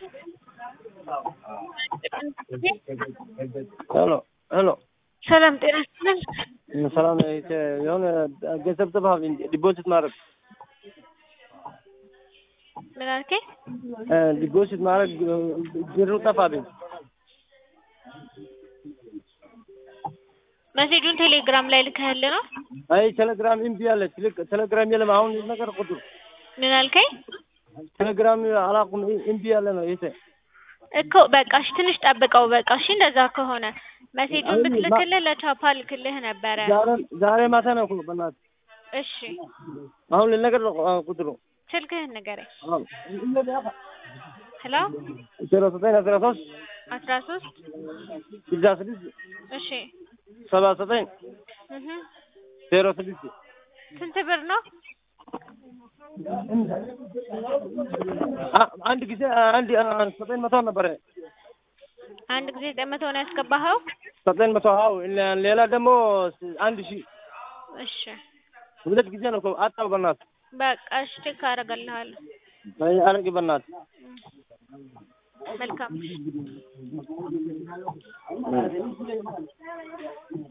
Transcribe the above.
ሄሎ ሄሎ ሰላም ጤና ይስጥልን። ሰላም የሆነ ገንዘብ ጠፋብኝ ዲፖዚት ማድረግ ምን አልከኝ? ዲፖዚት ማድረግ ብሩ ጠፋብኝ። መሴጁን ቴሌግራም ላይ ልከህል ነው? አይ ቴሌግራም እምቢ አለች። ልክ ቴሌግራም የለም አሁን ነገር ቁጥሩ ምን አልከኝ? ቴሌግራም አላውቅም እምቢ ያለ ነው ይሄ እኮ በቃ እሺ፣ ትንሽ ጠብቀው። በቃ እሺ፣ እንደዛ ከሆነ መሴጁን ብትልክልህ ለቻፓ ልክልህ ነበረ። ዛሬ ዛሬ ማታ ነው እኮ በእናትህ። እሺ፣ አሁን ልነገር ነው ቁጥሩ ስልክህን ንገረኝ። ሄሎ ዜሮ ዘጠኝ አስራ ሶስት አስራ ሶስት ስልሳ ስድስት እሺ ሰባ ዘጠኝ እህ ዜሮ ስድስት ስንት ብር ነው? አ- አንድ ጊዜ አንድ ዘጠኝ መቶ ነበረ አንድ ጊዜ ዘጠኝ መቶ ነው ያስገባኸው? ዘጠኝ መቶ አዎ ሌላ ደግሞ አንድ ሺህ እሺ ሁለት ጊዜ ነው እኮ አጣው በእናትህ በቃ እሺ፣ ቼክ አደርግልሃለሁ። አይ አረግ በእናትህ መልካም